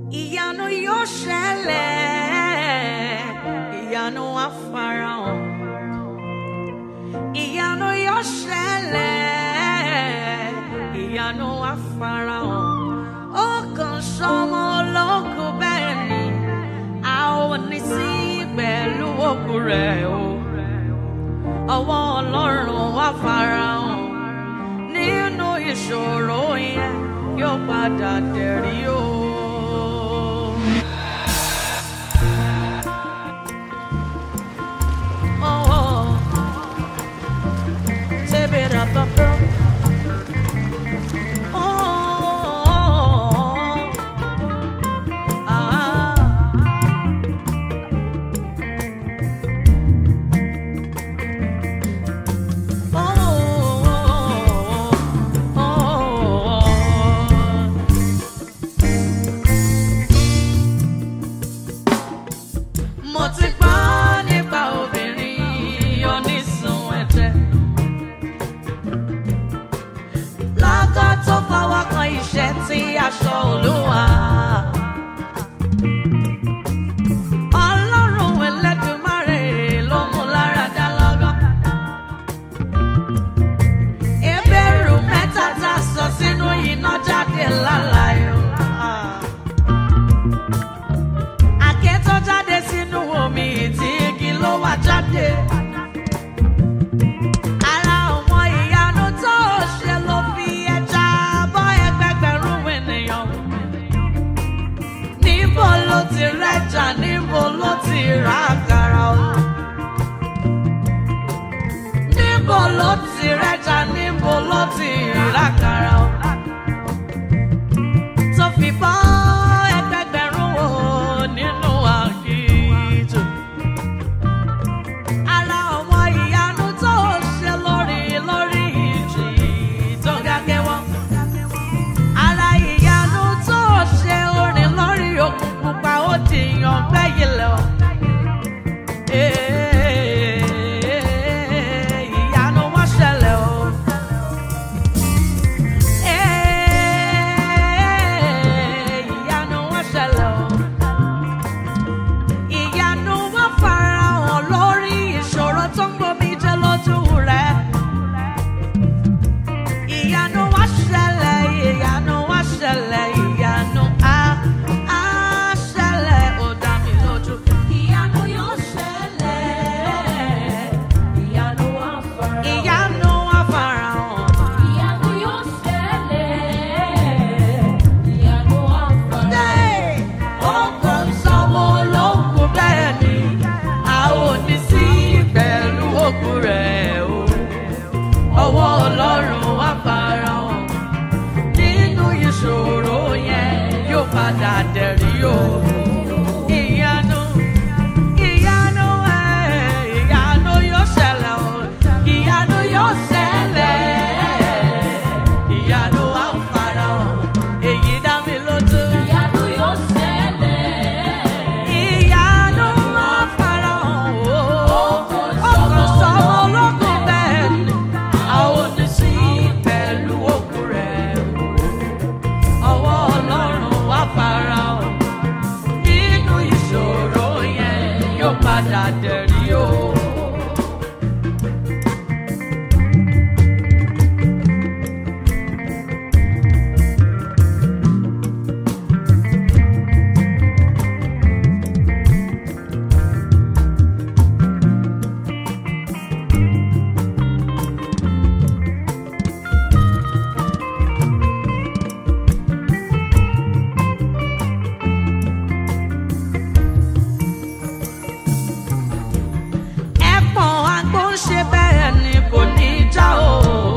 ìyanu yóò ṣẹlẹ̀ ìyanu á farahàn ìyanu yóò ṣẹlẹ̀ ìyanu á farahàn ó kàn sọmọ ológun bẹ́ẹ̀ ni a ò ní sí pẹ̀lú òkú rẹ̀ o ọwọ́ ọlọ́run wá farahàn nínú ìṣòro yẹn yóò padà dẹ̀rí o. Oh, Tibirababa. Oh, ah. Oh, oh, mo ti gbọ́ nípa obìnrin onísun ẹ̀jẹ̀. lọ́kọ́ tó fọwọ́ kan iṣẹ́ tí aṣọ olúwa. ọlọ́run ẹlẹ́dùnmáre ló mú lára dá lọ́gán. ebèrú mẹ́ta tá a sọ sínú iná jáde láláyò. àké tó jáde sínú omi tí igi ló wá jáde. Ara àwọn ìyanu tó ṣe ló fi ẹja bọ́ ẹgbẹgbẹ̀rún ènìyàn. Níbo ló ti rẹ́jà, níbo ló ti rà àkàrà o? Níbo ló ti rẹ́jà, níbo ló ti rà àkàrà o? Tó fi bọ́ ẹgbẹgbẹ̀rún o nínú àkìtù ara àwọn ìyanu tó ṣe lórí lórí ìjì tó gágẹ́ wọ́n. ara ìyanu tó ṣe orin lórí òkun pupa ó dìyàn gbẹ́yìn lọ. ìyanu wọ́n ṣẹlẹ̀ o. ìyanu wọ́n ṣẹlẹ̀ o ìyanu wá farahàn lórí ìṣòro tó ń gbomi jẹ lójú rẹ. ìyanu wá ṣẹlẹ̀ ìyanu wá ṣẹlẹ̀ ìyanu á á ṣẹlẹ̀ ó dá mi lójú. ìyanu yóò ṣẹlẹ̀ Ìyanu wá farahàn. ìyanu wá farahàn. Ìyanu yóò ṣẹlẹ̀. Ìyanu wá farahàn. ó kàn sọmọ olókùn bẹ́ẹ̀ ni a ò ní sí pẹ̀lú òkú rẹ̀ o. ọwọ́ ọlọ́run wá farahàn nínú ìṣòro yẹn yóò padà dẹ̀rí o. ìyanu ìyanu ẹ̀ ìyanu yóò ṣẹlẹ̀ o. ìyanu yóò ṣẹlẹ̀ ìyanu wá farahàn èyí dá mi lójú. Ìyanu yóò ṣẹlẹ̀. Ìyanu wá farahàn o. Ọkàn sọmọ ológun bẹ́ẹ̀ ni. Àwọn oníṣí pẹ̀lú òkú rẹ̀ o. Ọwọ́ Ọlọ́run wá farahàn. Nínú ìṣòro yẹn yóò padà dẹ̀rí o. ẹ̀pọ̀n àgbo ń ṣe bẹ́ẹ̀ ni kò ní já o.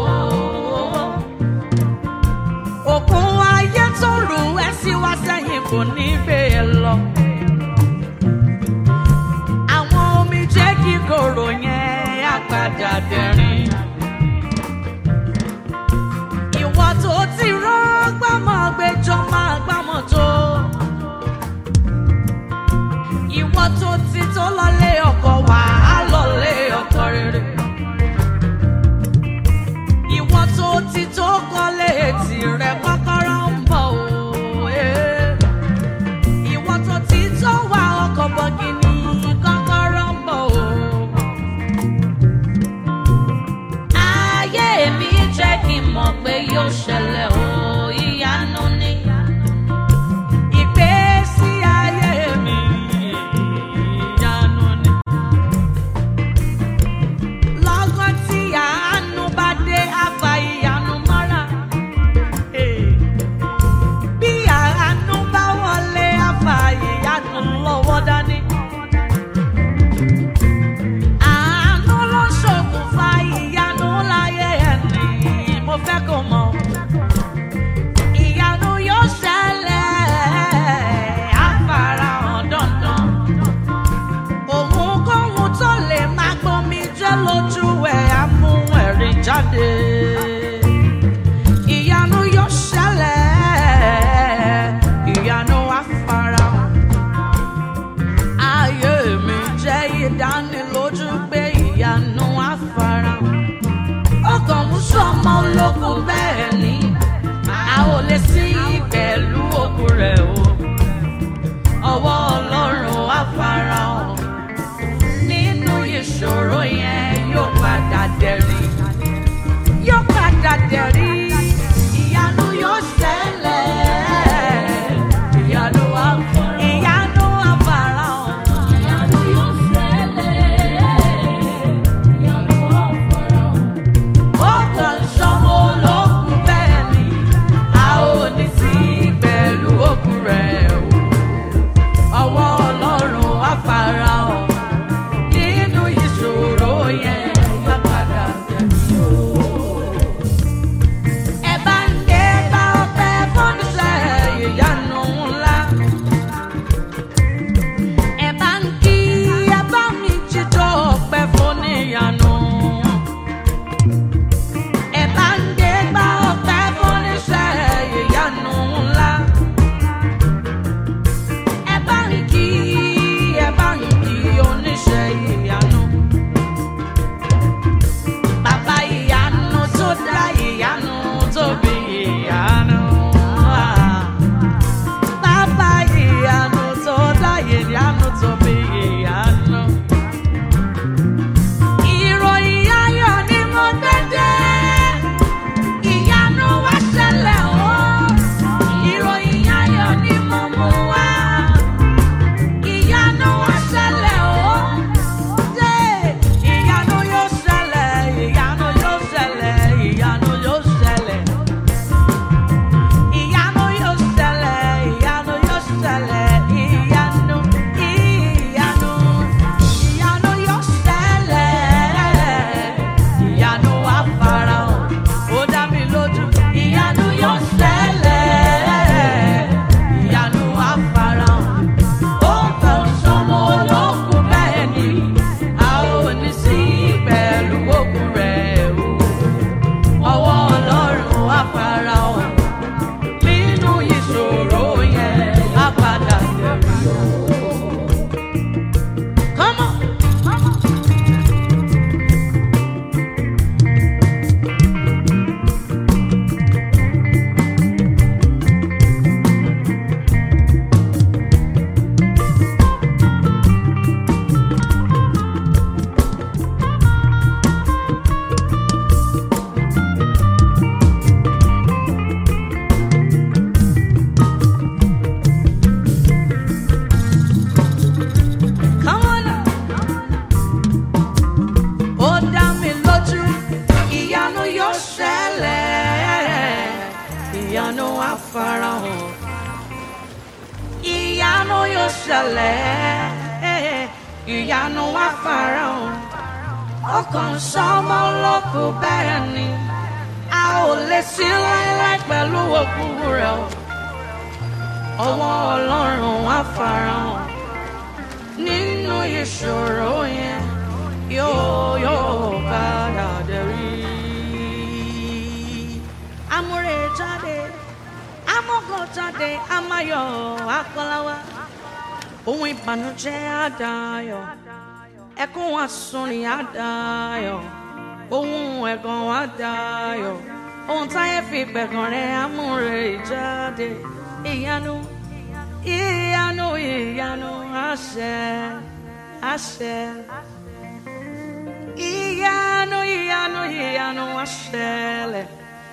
òkun ayé tó rù ẹ́ sí wá sẹ́yìn kò ní bẹ́ẹ̀ lọ. àwọn omi jẹ́ kíkorò yẹn á padà dẹ̀rín. ìwọ tó ti rọ́gbọ́n mọ́ gbẹjọ́ máa gbámọ̀ tó ìwọ tó ti tó lọlé ọkọ wà á lọlé ọkọ rere. ìwọ tó ti tó kọ́lé tìrẹ kọ́kọ́rọ́ ń bọ̀ o. eh. ìyanu á farahàn ìyanu yóò ṣẹlẹ̀ ìyanu á farahàn ọkàn sọmọ lókù bẹ́ẹ̀ ni a ò lè sí láéláé pẹ̀lú òkú rẹ̀ o ọwọ́ ọlọ́run á farahàn nínú ìṣòro yẹn yóò yóò padà dẹ̀rí. amúre jáde amọ́gàn jáde amáyọ̀ akọ́láwá ohun ìbànújẹ́ àdáyọ̀ ẹkún àsunni àdáyọ̀ ohun ẹ̀gàn àdáyọ̀ ohun táyé fi gbẹ̀gàn rẹ̀ amúre jáde ìyanu ìyanu ìyanu àṣẹ àṣẹ ìyanu ìyanu ìyanu àṣẹlẹ̀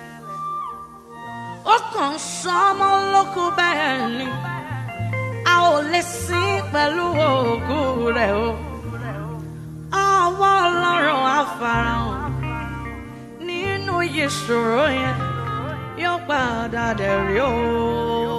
ó kàn sọmọ lókù bẹ́ẹ̀ ni a ò lè sìn pẹ̀lú òògùn rẹ̀ o ọwọ́ ọlọ́run á farahàn nínú ìṣòro yẹn yóò padà dẹ̀ rí o.